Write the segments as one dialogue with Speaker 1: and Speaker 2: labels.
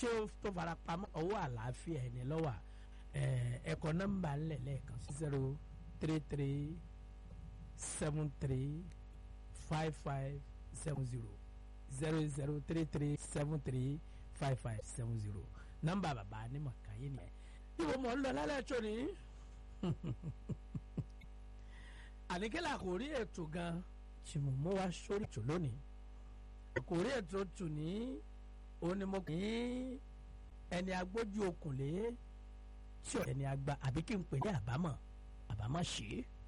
Speaker 1: tí ó tó fara pamọ́ ọwọ́ àlàáfíà ẹni lọ́wọ́ ẹ̀kọ́ nọ́mbà ńlẹ̀ lẹ́ẹ̀kan sí zero three three seven three five five seven zero zero zero three three seven three five five seven zero nọ́mbà bàbá ní màkàyé ni ẹ. ibo mọ̀ ń lọ lálẹ́ tó ní. àníkẹ́lẹ́ àkórí ètò gan tí mo mú wá sórí ètò lónìí. àkórí ètò tù ní onímọ̀ kì í ẹni agbójú okùnlé tí ọ̀rẹ́ ni agba àbí kí n pè ní àbámọ̀ àbámọ̀ ṣe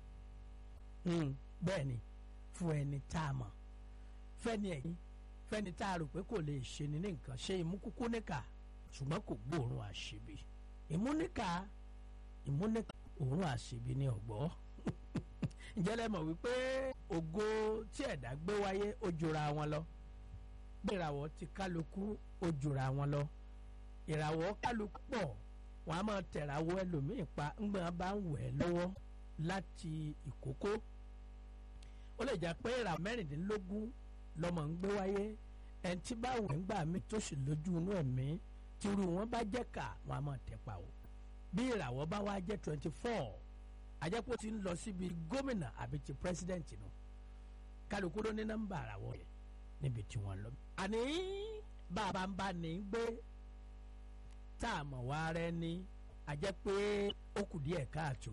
Speaker 1: é bẹ́ẹ̀ ni fún ẹni tá a mọ̀ fẹ́ni ẹ̀yìn fẹ́ni tá a rò pé kò lè ṣe ni ní nǹkan ṣe ìmúkúkú níkà ṣùgbọ́n kò gbóòórùn àṣebi ìmúníkà ìmúníkà òórùn àṣebi ní ọ̀gbọ́ ǹjẹ́ lẹ mọ̀ wípé ògo tí ẹ̀dá gbé wáyé ó jura wọn lọ bí ìràwọ̀ ti kálukú ó jura wọn lọ ìràwọ̀ kálukú pọ̀ wọn a máa tẹ̀ràwọ̀ ẹlòmíì pa ńgbọ́n bá ń wẹ̀ lọ́wọ́ láti ìkókó ó lè jẹ́ pé ìràwọ̀ mẹ́rìndínlógún lọ́mọ ń gbé wáyé ẹni tí bá wẹ̀ ń gbà mí tó sì lójú inú ẹ̀mí tírú wọn bá jẹ́ kà wọn a máa tẹ̀ pa o bí ìràwọ̀ bá wá jẹ́ twenty four àjẹpọ̀ ti ń lọ síbi gómìnà àbí ti president nù kálukú ló ní nọ́mbà àràwọ̀ yẹn níbi tí wọ́n lọ. àní bàbá ń bá ní gbé tá a mọ̀ wá rẹ ní àjẹ́ pé ó kù díẹ̀ káàtó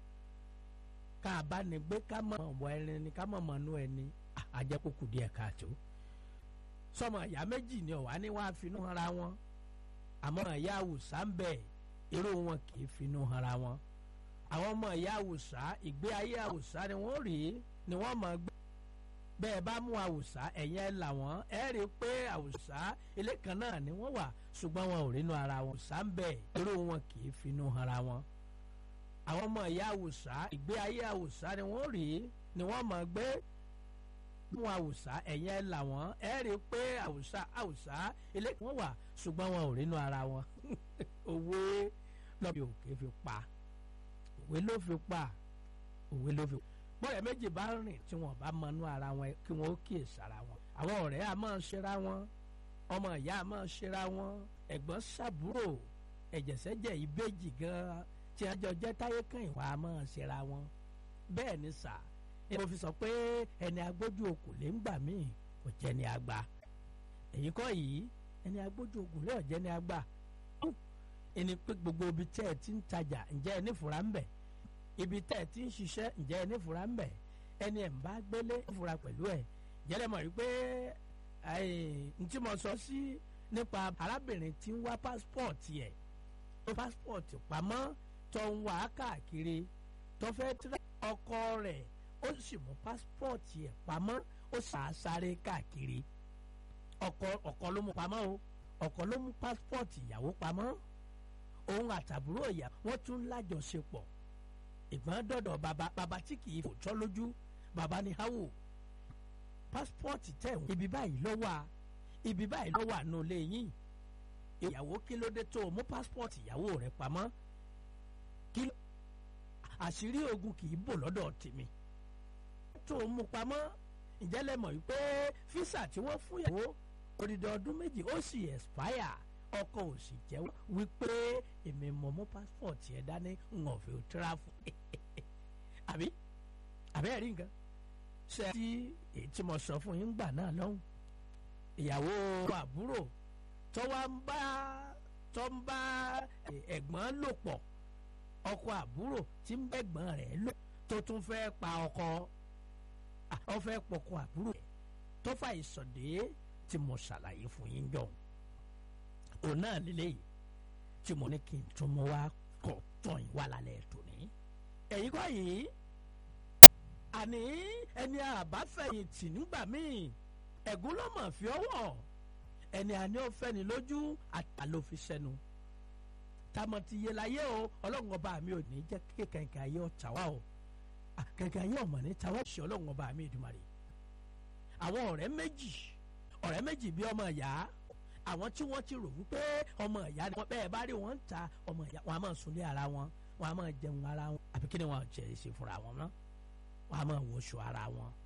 Speaker 1: ká a bá ní gbé ká mọ̀ ọ̀bọ ẹni ni ká mọ̀ mọ̀ nú ẹni àjẹ́ pé ó kù díẹ̀ káàtó. sọmọ ìyá méjì ni ọ̀wá ní wàá finú hanra wọn àmọ́ ìyá àwùsá ń bẹ̀ irú wọn kì í finú hanra wọn àwọn ọmọ ìyá àwùsá ìgbé ayé àwùsá ni wọ́n rí ni wọ́n mọ̀ gbé bẹ́ẹ̀ bá mú àwùsá ẹ̀yìn ẹ̀ là wọ́n ẹ̀ rí i pé àwùsá ilé kan náà ni wọ́n wà ṣùgbọ́n wọn ò rínú ara wọn àwùsá ń bẹ̀ irú wọn kì í finú ara wọn. àwọn ọmọ ìyá àwùsá ìgbé ayé àwùsá ni wọ́n rí ni wọ́n mọ̀ gbé mú àwùsá ẹ̀yìn ẹ̀ là wọ́n ẹ̀ rí i pé àwùsá àwùsá ilé kan wà ṣùgbọ́n wọn ò rínú ara wọn. òwe lọ́bì òkè fi pa òwe ló fi pa òwe ló fi pa bọ́ọ̀rẹ́ méjì bá rìn tí wọ́n bá mọnú ara wọn kí wọ́n ó kíyè sára wọn. àwọn ọ̀rẹ́ a máa ṣera wọn ọmọ ìyá a máa ṣera wọn ẹ̀gbọ́n ṣàbúrò ẹ̀jẹ̀sẹ̀jẹ̀ ìbejì gan-an tí a jọ jẹ́ táyé kan ìwà a máa ṣera wọn. bẹ́ẹ̀ ni sà ni mo fi sọ pé ẹni agbójú okùn lè ń gbà míì kò jẹ́ ni àgbà. èyí kọ́ yìí ẹni agbójú okùn lè ọ̀jẹ́ ni àgbà. ẹni pé gbogbo ibi tẹ́ ẹ ti ń tajà ǹjẹ́ ẹ nífura ń bẹ̀ ibi tẹ́ ẹ ti ń ṣiṣẹ́ ǹjẹ́ ẹ nífura ń bẹ̀ ẹni ẹ̀ ń bá gbélé nífura pẹ̀lú ẹ̀ jẹ́lẹ̀ mọ̀ wípé n tí mo sọ sí nípa arábìnrin tí ń wá pásítọ̀tì ẹ̀ tó pásítọ̀tì pamọ́ tó ń wá káàkiri tó fẹ́ tẹ́lẹ̀ ọkọ rẹ̀ ó sì mú pásítọ̀tì ẹ̀ pamọ́ ó sàásáré káàkiri ọkọ ọkọ ló mú pamọ́ o ọkọ ló mú pásítọ̀tì ìyàwó pamọ́ òun àtàbúrò ìyá wọ́n tún lájọṣepọ̀ ìgbọ́n dọ̀dọ̀ bàbá bàbá tí kì í fò tọ́ lójú bàbá ní háwò pásítọ̀tì tẹ̀ wọ́n ibi báyìí ló wà ibi báyìí ló wà nù lé yín ìyàwó kí ló dé tó o mú pásítọ̀tì ìyàwó rẹ̀ pamọ́ kí ló àṣírí ogun kì í bò lọ́dọ̀ tèmi tó o mú pamọ́ ǹjẹ́ lẹ mọ̀ wípé físà tí wọ́n fún ìyàwó odidi ọdún méjì ó sì expire ọkọ ò sì jẹ́wọ́ wípé èmi mọ̀ mú pásítọ̀tì ẹ̀ dání ń ọ̀fẹ́ ò tíráfù àbí àbí ẹ̀rí nǹkan ṣe tí èyí tí mo sọ fún yín gbà náà lọ́hùn ìyàwó àbúrò tó wá ń bá tó ń bá ẹ̀gbọ́n lò pọ̀ ọkọ àbúrò tí ń bẹ́gbọ́n rẹ̀ lò tó tún fẹ́ pa ọkọ ọ fẹ́ pọkọ àbúrò rẹ̀ tó fà ìsọ̀dé tí mo ṣàlàyé fún yín jọ̀hún òun náà lélẹ́yìí tí mo ní kí n tún mú wá kọ̀ tán yín wá lálẹ́ tòní. ẹ̀yin kọ́ yìí àní ẹni àbáfẹ̀yìntì nígbà míì ẹ̀gún ló mọ̀ fi ọwọ́ ẹni àní ó fẹ́ni lójú àtàló fi sẹ́nu. tamọ̀ ti yé láyé o ọlọ́run ọba mi ò ní jẹ́ kí kẹ̀kẹ́ ayé ọ̀tá wa o kẹ̀kẹ́ ayé ọ̀mọ̀ ní tàwa ṣe ọlọ́run ọba mi ìdùmarè. àwọn ọ̀rẹ́ méjì ọ̀rẹ́ méjì bí ọmọ ìyá àwọn tí wọ́n ti rò wípé ọmọ ìyá ni wọ́n bẹ́ẹ̀ bá rí wọn ń ta ọmọ ìyá wọn a máa sunlé ara wọn wọn a máa jẹun ara wọn àbí kí ni wọn jẹ ṣe fúnra wọn náà wọn a máa wọṣọ ara wọn